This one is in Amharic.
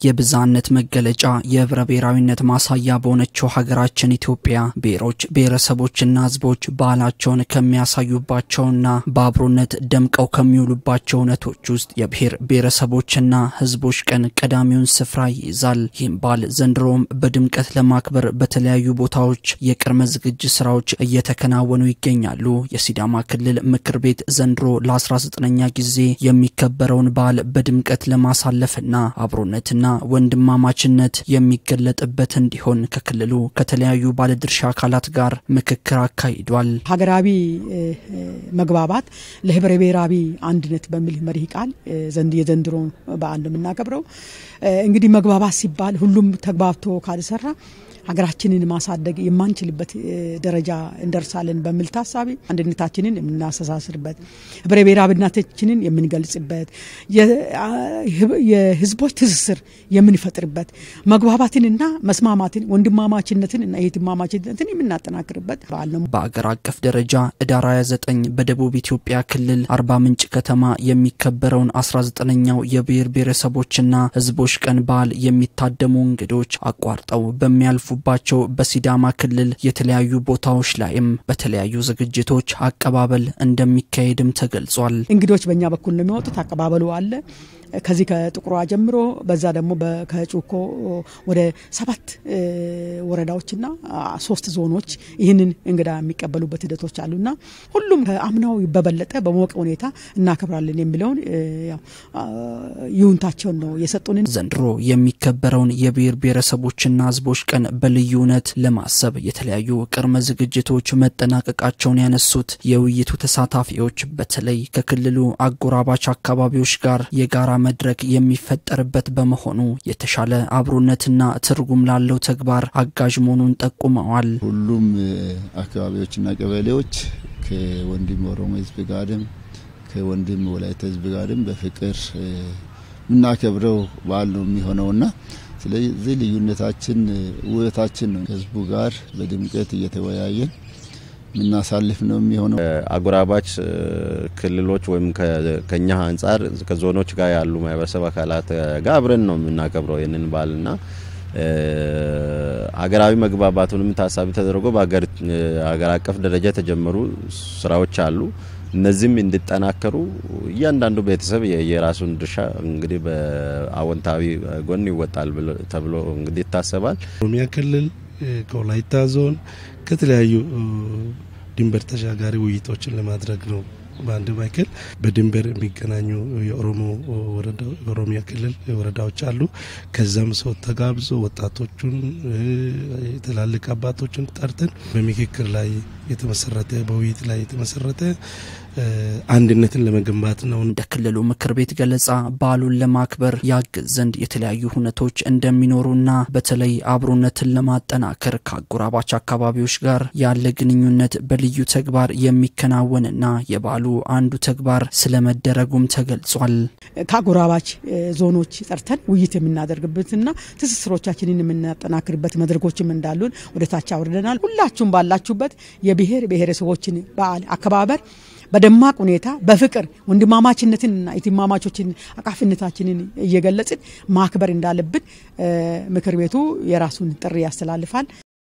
የብዝሃነት መገለጫ የህብረ ብሔራዊነት ማሳያ በሆነችው ሀገራችን ኢትዮጵያ ብሔሮች ብሔረሰቦችና ህዝቦች ባህላቸውን ከሚያሳዩባቸውና በአብሮነት ደምቀው ከሚውሉባቸው እውነቶች ውስጥ የብሔር ብሔረሰቦችና ህዝቦች ቀን ቀዳሚውን ስፍራ ይይዛል። ይህም በዓል ዘንድሮም በድምቀት ለማክበር በተለያዩ ቦታዎች የቅድመ ዝግጅት ስራዎች እየተከናወኑ ይገኛሉ። የሲዳማ ክልል ምክር ቤት ዘንድሮ ለ19ኛ ጊዜ የሚከበረውን በዓል በድምቀት ለማሳለፍና አብሮነትና ወንድማማችነት የሚገለጥበት እንዲሆን ከክልሉ ከተለያዩ ባለድርሻ አካላት ጋር ምክክር አካሂዷል። ሀገራዊ መግባባት ለህብረ ብሔራዊ አንድነት በሚል መሪህ ቃል የዘንድሮ በዓል ነው የምናከብረው። እንግዲህ መግባባት ሲባል ሁሉም ተግባብቶ ካልሰራ ሀገራችንን ማሳደግ የማንችልበት ደረጃ እንደርሳለን በሚል ታሳቢ አንድነታችንን የምናስተሳስርበት ህብረ ብሔራዊነታችንን የምንገልጽበት የህዝቦች ትስስር የምንፈጥርበት መግባባትንና መስማማትን ወንድማማችነትን እና የትማማችነትን የምናጠናክርበት በዓል ነው። በአገር አቀፍ ደረጃ ህዳር 29 በደቡብ ኢትዮጵያ ክልል አርባ ምንጭ ከተማ የሚከበረውን 19ኛው የብሔር ብሔረሰቦችና ህዝቦች ቀን በዓል የሚታደሙ እንግዶች አቋርጠው በሚያልፉ ባቸው በሲዳማ ክልል የተለያዩ ቦታዎች ላይም በተለያዩ ዝግጅቶች አቀባበል እንደሚካሄድም ተገልጿል። እንግዶች በእኛ በኩል ነው የሚወጡት። አቀባበሉ አለ። ከዚህ ከጥቁሯ ጀምሮ በዛ ደግሞ ከጩኮ ወደ ሰባት ወረዳዎችና ሶስት ዞኖች ይህንን እንግዳ የሚቀበሉበት ሂደቶች አሉና ሁሉም ከአምናው በበለጠ በሞቀ ሁኔታ እናከብራለን የሚለውን ይሁንታቸውን ነው የሰጡንን። ዘንድሮ የሚከበረውን የብሔር ብሔረሰቦችና ህዝቦች ቀን በልዩ እውነት ለማሰብ የተለያዩ ቅድመ ዝግጅቶች መጠናቀቃቸውን ያነሱት የውይይቱ ተሳታፊዎች በተለይ ከክልሉ አጎራባች አካባቢዎች ጋር የጋራ መድረክ የሚፈጠርበት በመሆኑ የተሻለ አብሮነትና ትርጉም ላለው ተግባር አጋዥ መሆኑን ጠቁመዋል። ሁሉም አካባቢዎችና ቀበሌዎች ከወንድም ኦሮሞ ህዝብ ጋርም ከወንድም ወላይታ ህዝብ ጋርም በፍቅር የምናከብረው በዓል ነው የሚሆነውና ስለዚህ ልዩነታችን ውበታችን ነው። ከህዝቡ ጋር በድምቀት እየተወያየን የምናሳልፍ ነው የሚሆነው። አጎራባች ክልሎች ወይም ከኛ አንጻር ከዞኖች ጋር ያሉ ማህበረሰብ አካላት ጋር አብረን ነው የምናከብረው ይህንን በዓልና ሀገራዊ መግባባቱንም ታሳቢ ተደርጎ በሀገር አቀፍ ደረጃ የተጀመሩ ስራዎች አሉ። እነዚህም እንዲጠናከሩ እያንዳንዱ ቤተሰብ የራሱን ድርሻ እንግዲህ በአዎንታዊ ጎን ይወጣል ተብሎ እንግዲህ ይታሰባል። ኦሮሚያ ክልል ከወላይታ ዞን ከተለያዩ ድንበር ተሻጋሪ ውይይቶችን ለማድረግ ነው። በአንድ ማይክል በድንበር የሚገናኙ የኦሮሞ ኦሮሚያ ክልል ወረዳዎች አሉ። ከዛም ሰው ተጋብዞ ወጣቶቹን ትላልቅ አባቶችን ጠርተን በምክክር ላይ የተመሰረተ በውይይት ላይ የተመሰረተ አንድነትን ለመገንባት ነው። እንደ ክልሉ ምክር ቤት ገለጻ በዓሉን ለማክበር ያግዝ ዘንድ የተለያዩ ሁነቶች እንደሚኖሩና በተለይ አብሮነትን ለማጠናከር ከአጎራባች አካባቢዎች ጋር ያለ ግንኙነት በልዩ ተግባር የሚከናወንና የበዓሉ አንዱ ተግባር ስለመደረጉም ተገልጿል። ከአጎራባች ዞኖች ጠርተን ውይይት የምናደርግበትና ትስስሮቻችንን የምናጠናክርበት መድረኮችም እንዳሉን ወደ ታች አውርደናል። ሁላችሁም ባላችሁበት የብሔር ብሔረሰቦችን በዓል አከባበር በደማቅ ሁኔታ በፍቅር ወንድማማችነትንና የትማማቾችን አቃፊነታችንን እየገለጽን ማክበር እንዳለብን ምክር ቤቱ የራሱን ጥሪ ያስተላልፋል።